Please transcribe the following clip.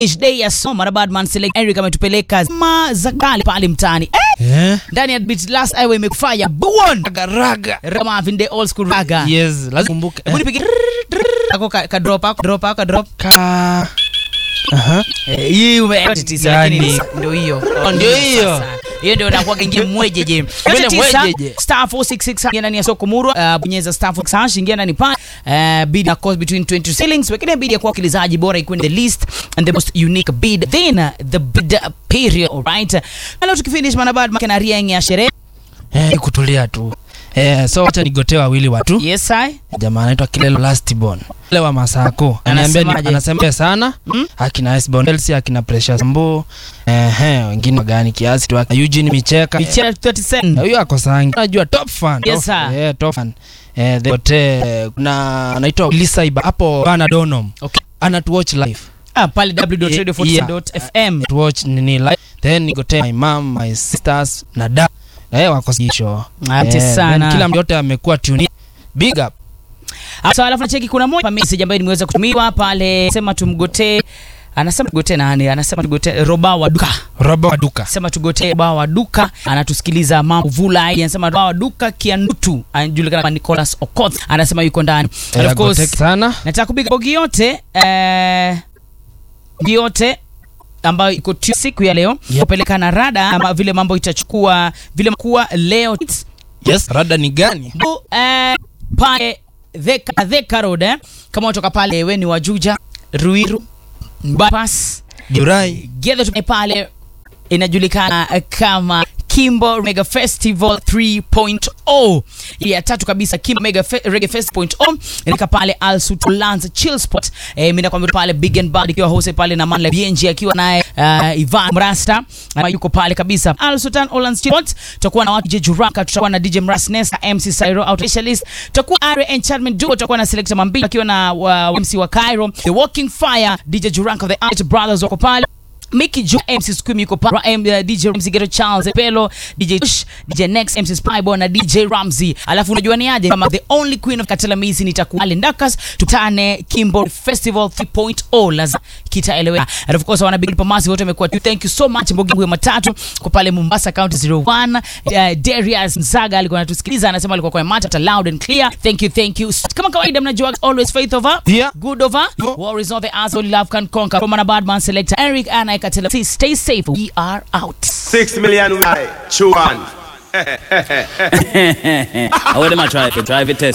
Ish day ya soma na Badman Select Eric ametupeleka ma za kale pale mtaani eh, Eh? ndani ya beat last highway imekufanya buon Raga. kama vinde old school raga Yes, lazima kumbuke. hebu nipige ako ka, ka drop ako drop ako drop Ka. Aha. Eh, hii ume tisa Gani? lakini ndio hiyo Oh, ndio hiyo. Sasa, hiyo ndio inakuwa ingia mwejeje Mbele Tisa, mwejeje. star 466 ingia ndani ya soko murwa uh, bonyeza star 466 hash ingia ndani pale uh, bid na cost between 20 shillings wekeni bid ya kwa wakilizaji bora ikuwe the least and the most unique bid then uh, the bid period alright na leo tukifinish manabad makena riang ya sherehe Eh, kutulia tu. Eh, so wacha nigotee wawili watu. yes i Jamaa anaitwa Kilelo Lastborn. Ile wa Masako. Ananiambia ni- Anasemaje? anasema sana. Mm? Akina Esbon Elsie, akina Precious Mbo. Eh, eh, wengine gani kiasi tu. Eugene Micheka. michela 30 Eh, cent Huyo ako sangi. Unajua top fan. Yes, Top- sir. Eh, top fan. Eh, the hotel kuna anaitwa Lisa Iba hapo Bana Donom. okay Ana watch live. ah pale www.radio47.fm to watch nini live then nigotee my mom my sisters na da eh wako sisho Asante Eh, sana. then kila mtu yote amekuwa tune big up Sasa alafu nacheki kuna moja message ambayo nimeweza kutumiwa pale, sema tumgotee, anasema tugotee nani? Anasema tugotee Roba wa duka, robo wa duka sema tugotee Roba wa duka, anatusikiliza mambo vula. Anasema Roba wa duka Kiandutu, anajulikana kama Nicholas Okoth, anasema yuko ndani. And Eh, of course goteke sana nataka kupiga bogi yote eh, bogi yote ambayo iko tu siku ya leo Yep. kupeleka na rada ama vile mambo itachukua vile kuwa leo yes rada ni gani Bu- eh, pale Theka, Theka Road eh. Kama watoka pale we ni Wajuja, Ruiru, Bypass, Jurai Gedho tume pale inajulikana eh, kama Kimbo Mega Festival 3.0 Ile ya tatu kabisa Kimbo Mega Fe Reggae Festival 3.0 inaika pale Al Sultan's Chill Spot eh, mimi nakwambia pale Big and Bad ikiwa hose pale na Manla BNG akiwa naye uh, Ivan Mrasta ama yuko pale kabisa Al Sultan Olan's Chill Spot tutakuwa na watu DJ Juraka tutakuwa na DJ Mras Nesta MC Sairo out specialist tutakuwa Are Enchantment Duo tutakuwa na Selector Mambi akiwa na uh, MC wa Cairo The Walking Fire DJ Juraka the Art Brothers wako pale Mickey Ju MC Squim yuko pa Ra- M- uh, DJ Ramsey Ghetto Charles Pelo DJ Tush DJ Next MC Spybo na DJ Ramsey alafu unajua ni aje kama the only queen of Katela Misi nitakuwa Ndakas tutane Kimbo Festival 3.0 lazima kitaeleweka and of course wana big pamasi wote wamekuwa tu thank you so much Mbogi Ngwe matatu kwa pale Mombasa County 01 uh, Darius Nzaga alikuwa anatusikiliza anasema alikuwa kwa matata loud and clear thank you thank you kama kawaida mnajua always faith over Yeah. good over Yeah. war is not the answer only love can conquer from an bad man selector Eric and I Katela stay safe we are out Six million right. Chew on. I want them to try it, try it test.